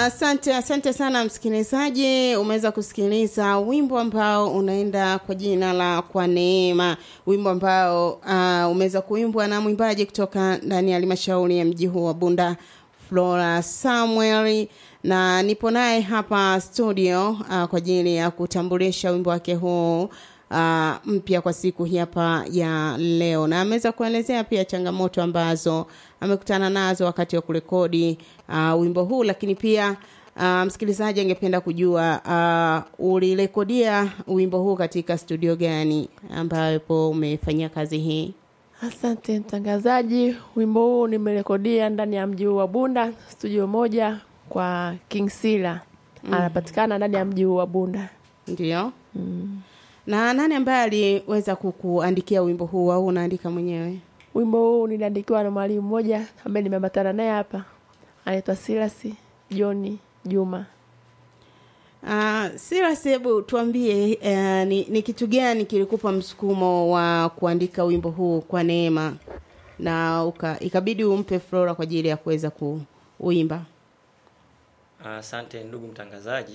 Asante, asante sana msikilizaji. Umeweza kusikiliza wimbo ambao unaenda kwa jina la Kwa Neema, wimbo ambao uh, umeweza kuimbwa na mwimbaji kutoka ndani ya halmashauri ya mji huu wa Bunda, Flora Samuel, na nipo naye hapa studio uh, kwa ajili ya kutambulisha wimbo wake huu uh, mpya kwa siku hii hapa ya leo, na ameweza kuelezea pia changamoto ambazo amekutana nazo wakati wa kurekodi uh, wimbo huu, lakini pia uh, msikilizaji angependa kujua uh, ulirekodia wimbo huu katika studio gani ambapo umefanyia kazi hii? Asante mtangazaji, wimbo huu nimerekodia ndani ya mji huu wa Bunda, studio moja kwa King Sila mm. anapatikana ndani ya mji huu wa Bunda. Ndio. mm. na nani ambaye aliweza kukuandikia wimbo huu au unaandika mwenyewe? Wimbo huu niliandikiwa na mwalimu mmoja ambaye nimeambatana naye hapa, anaitwa Silasi John Juma. Uh, Silas, hebu tuambie uh, ni, ni kitu gani kilikupa msukumo wa kuandika wimbo huu kwa neema na uka, ikabidi umpe Flora kwa ajili ya kuweza kuuimba? Asante uh, ndugu mtangazaji.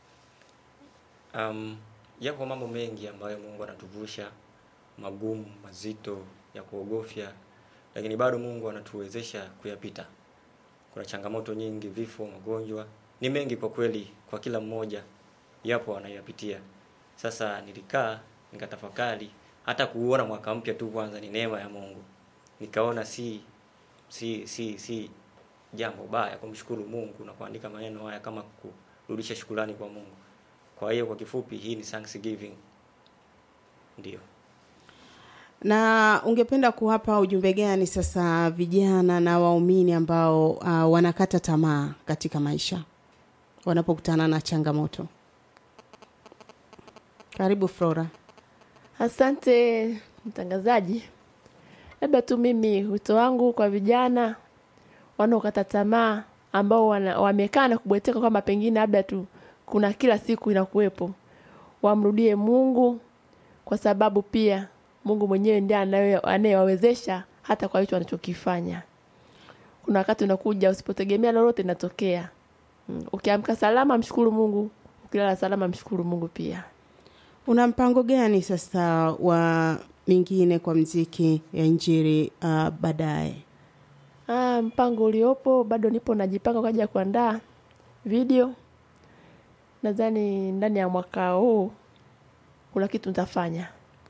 Um, yapo mambo mengi ambayo Mungu anatuvusha magumu, mazito ya kuogofya, lakini bado Mungu anatuwezesha kuyapita. Kuna changamoto nyingi, vifo, magonjwa, ni mengi kwa kweli, kwa kila mmoja yapo anayapitia. Sasa nilikaa nikatafakari, hata kuuona mwaka mpya tu kwanza ni neema ya Mungu. Nikaona si si si si jambo baya kumshukuru Mungu na kuandika maneno haya kama kurudisha shukrani kwa Mungu. Kwa hiyo kwa kifupi, hii ni Thanksgiving. Ndio. Na ungependa kuwapa ujumbe gani sasa vijana na waumini ambao uh, wanakata tamaa katika maisha wanapokutana na changamoto? Karibu Flora. Asante mtangazaji, labda tu mimi wito wangu kwa vijana wanaokata tamaa ambao wamekaa na kubweteka kwamba pengine labda tu kuna kila siku inakuwepo, wamrudie Mungu kwa sababu pia Mungu mwenyewe ndiye anayewawezesha hata kwa hicho wanachokifanya. Kuna wakati unakuja usipotegemea lolote inatokea. Mm. Ukiamka salama mshukuru Mungu, ukilala salama mshukuru Mungu pia. Una mpango gani sasa wa mingine kwa mziki ya Injili uh, baadaye? Ah, mpango uliopo bado nipo najipanga kwa ajili ya kuandaa video. Nadhani ndani ya mwaka huu kuna kitu nitafanya.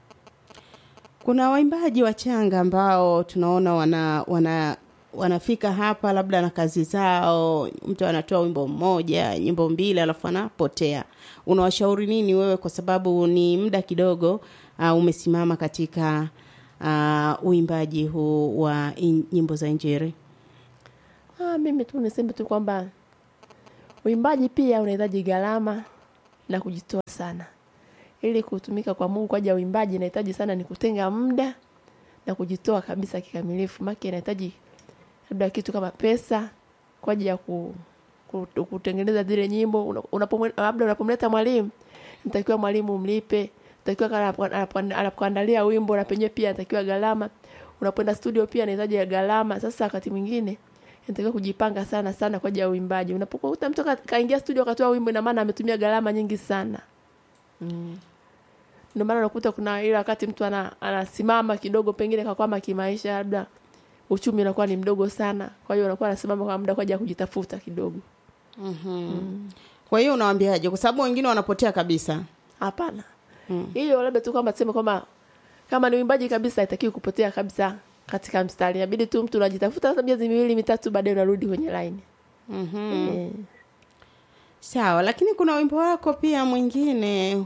Kuna waimbaji wachanga ambao tunaona wana wana wanafika hapa labda na kazi zao, mtu anatoa wimbo mmoja, nyimbo mbili, alafu anapotea. Unawashauri nini wewe, kwa sababu ni muda kidogo uh, umesimama katika uh, uimbaji huu wa in, nyimbo za Injili? Ah, mimi tu niseme tu kwamba uimbaji pia unahitaji gharama na kujitoa sana ili kutumika kwa Mungu kwa ajili ya uimbaji inahitaji sana ni kutenga muda na kujitoa kabisa kikamilifu. Maki inahitaji labda kitu kama pesa kwa ajili ya ku, ku, kutengeneza zile nyimbo. Unapo labda unapomleta mwalimu, nitakiwa mwalimu mlipe, nitakiwa anapoandalia wimbo na penyewe pia natakiwa gharama. Unapoenda studio pia inahitaji gharama. Sasa wakati mwingine inatakiwa kujipanga sana sana kwa ajili ya uimbaji. Unapokuta mtu kaingia studio akatoa wimbo, ina maana ametumia gharama nyingi sana. Mm. Ndio maana unakuta kuna ile wakati mtu ana, anasimama kidogo pengine kakwama kimaisha labda uchumi unakuwa ni mdogo sana. Kwa hiyo unakuwa anasimama kwa muda kwa ajili ya kujitafuta kidogo. Mm-hmm. Mm. Kwa hiyo unawaambiaje? Kwa sababu wengine wanapotea kabisa. Hapana. Mm. Hiyo labda tu kwamba tuseme kwamba kama ni uimbaji kabisa haitakiwi kupotea kabisa katika mstari. Inabidi tu mtu unajitafuta hata miezi miwili mitatu baadaye unarudi kwenye line. Mhm. E. Sawa, lakini kuna wimbo wako pia mwingine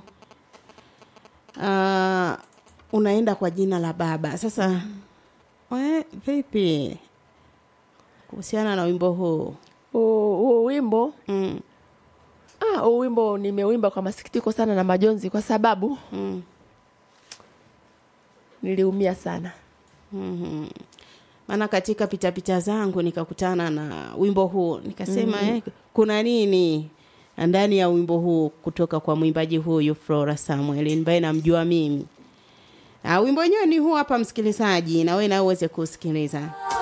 uh, unaenda kwa jina la Baba. Sasa mm. we, vipi kuhusiana na wimbo huu? Huu wimbo mm. ah, huu wimbo nimewimba kwa masikitiko sana na majonzi, kwa sababu mm. niliumia sana mm-hmm. Maana katika pitapita zangu nikakutana na wimbo huu nikasema, mm-hmm. eh, kuna nini ndani ya wimbo huu kutoka kwa mwimbaji huyu Flora Samuel ambaye namjua mimi. Uh, wimbo wenyewe ni huu hapa, msikilizaji, na wewe na uweze kusikiliza.